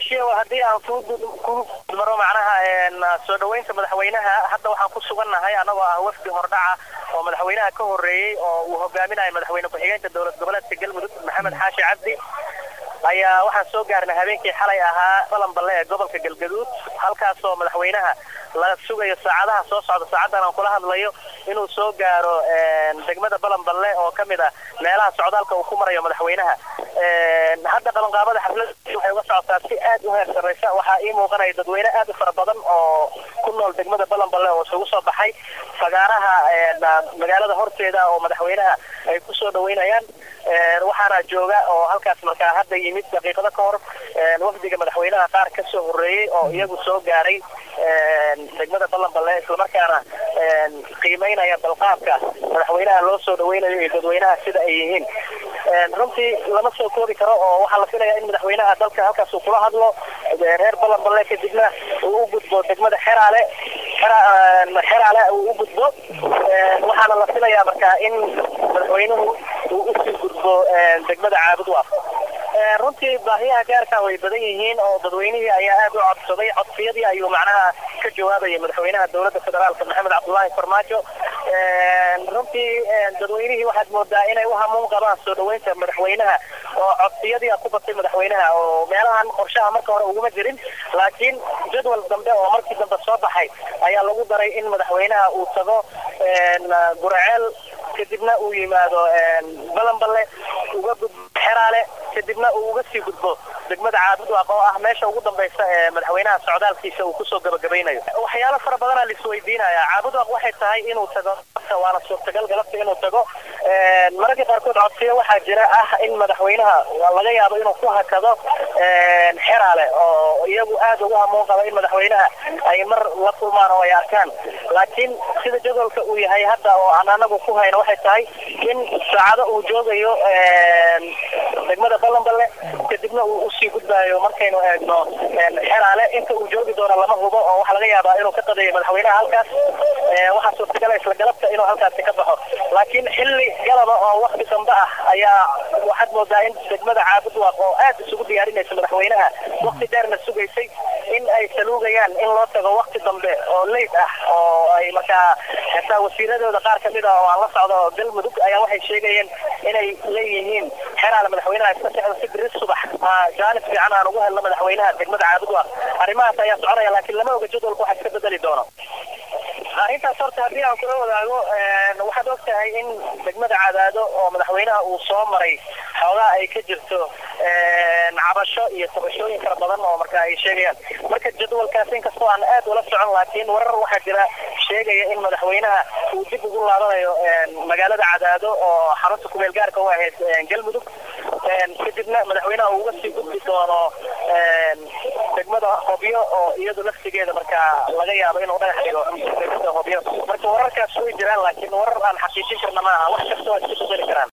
xaashiya haddii aan ku maro macnaha soo dhaweynta madaxweynaha hadda waxaan ku sugannahay annagoo ah wafdi hordhaca oo madaxweynaha ka horreeyey oo uu hogaaminayo madaxweyne ku-xigeenka dowlad goboleedka galmudug maxamed xaashi cabdi ayaa waxaan soo gaarnay habeenkii xalay ahaa balanballe ee gobolka galgaduud halkaasoo madaxweynaha la sugayo saacadaha soo socda saacaddan aan kula hadlayo inuu soo gaaro degmada balanballe oo ka mid ah meelaha socdaalka uu ku marayo madaxweynaha hadda qabanqaabada xaflada waxay uga socotaa si aad u heer sarraysa waxaa ii muuqanaya dadweyne aad u fara badan oo ku nool degmada balanballe oo isugu soo baxay fagaaraha magaalada horteeda oo madaxweynaha ay ku soo dhaweynayaan waxaana jooga oo halkaas markaa hadda yimid daqiiqado ka hor wafdiga madaxweynaha qaar ka soo horreeyey oo iyagu soo gaaray degmada balanballe islamarkaana qiimeynaya balqaabka madaxweynaha loo soo dhaweynayo iyo dadweynaha sida ay yihiin runtii lama soo koobi karo oo waxaa la filayaa in madaxweynaha dalka halkaas uu kula hadlo reer balanballe kadibna uu u gudbo degmada xeraale xeraale uu u gudbo waxaana la filayaa markaa in madaxweynuhu uu usii gudbo degmada caabud waaf runtii baahiyaha gaarka way badan yihiin oo dadweynihii ayaa aad u codsaday codsiyadii ayuu macnaha ka jawaabayay madaxweynaha dowladda federaalka maxamed cabdullaahi farmaajo runtii dadweynihii waxaad moodaa inay u hamuun qabaan soo dhaweynta madaxweynaha oo codsiyadii ku batay madaxweynaha oo meelahan qorshaha marka hore uguma jirin laakiin jadwal dambe oo markii dambe soo baxay ayaa lagu daray in madaxweynaha uu tago guraceel kadibna uu yimaado balanballe uga gudbo xeraale kadibna uu uga sii gudbo degmada caabudwaaq oo ah meesha ugu dambaysa ee madaxweynaha socdaalkiisa uu kusoo gabagabaynayo waxyaalo fara badanaa laisweydiinaya caabudwaaq waxay tahay inuu tago waana suurtagal galabta inuu tago mararka qaarkood codsiyo waxaa jira ah in madaxweynaha laga yaabo inuu ku hakado xeraale oo iyagu aad ugu hamuun qaba in madaxweynaha ay mar la kulmaan oo ay arkaan laakiin sida jadwalka uu yahay hadda oo aan anagu ku hayno waxay tahay in saacado uu joogayo degmada balanballe kadibna uu usii gudbaayo markaynu eegno xeraale inta uu joogi doono lama hubo oo waxaa laga yaabaa inuu ka qadayo madaxweynaha halkaas waxaa suurtagala isla galabta inuu halkaasi ka baxo laakiin xilli galaba oo wakti dambe ah ayaa waxaad moodaa in degmada caabudwaaq oo aad isugu diyaarinaysa madaxweynaha wakti dheerna sugaysay in ay saluugayaan in loo tago wakti dambe oo leyd ah oo ay markaa xitaa wasiiradooda qaar kamid ah oo aan la socdo galmudug ayaa waxay sheegayeen inay leeyihiin xeraale madaxweynaha iska sexdo si biri subax jaanib fiican aan ugu helno madaxweynaha degmada caabudwaaq arrimahaas ayaa soconaya laakiin lama oga jadwalka waxa iska bedeli doono arrintaas horta haddii aan kula wadaago waxaad og tahay in degmada cadaado oo madaxweynaha uu soo maray xoogaa ay ka jirto cabasho iyo tabashooyin fara badan oo marka ay sheegayaan marka jadwalkaas inkastoo aan aad ula socon laakiin warar waxaa jira sheegaya in madaxweynaha uu dib ugu laabanayo magaalada cadaado oo xarunta kumeel gaarka u ahayd galmudug kadibna madaxweynaha uu uga sii gudbi doono degmada hobyo oo iyadu laftigeeda markaa laga yaabo inuu dhagax dhigo degmada hobyo marka wararkaas way jiraan laakiin warar aan xaqiijin karna maaha wax kasta waa iska bedeli karaan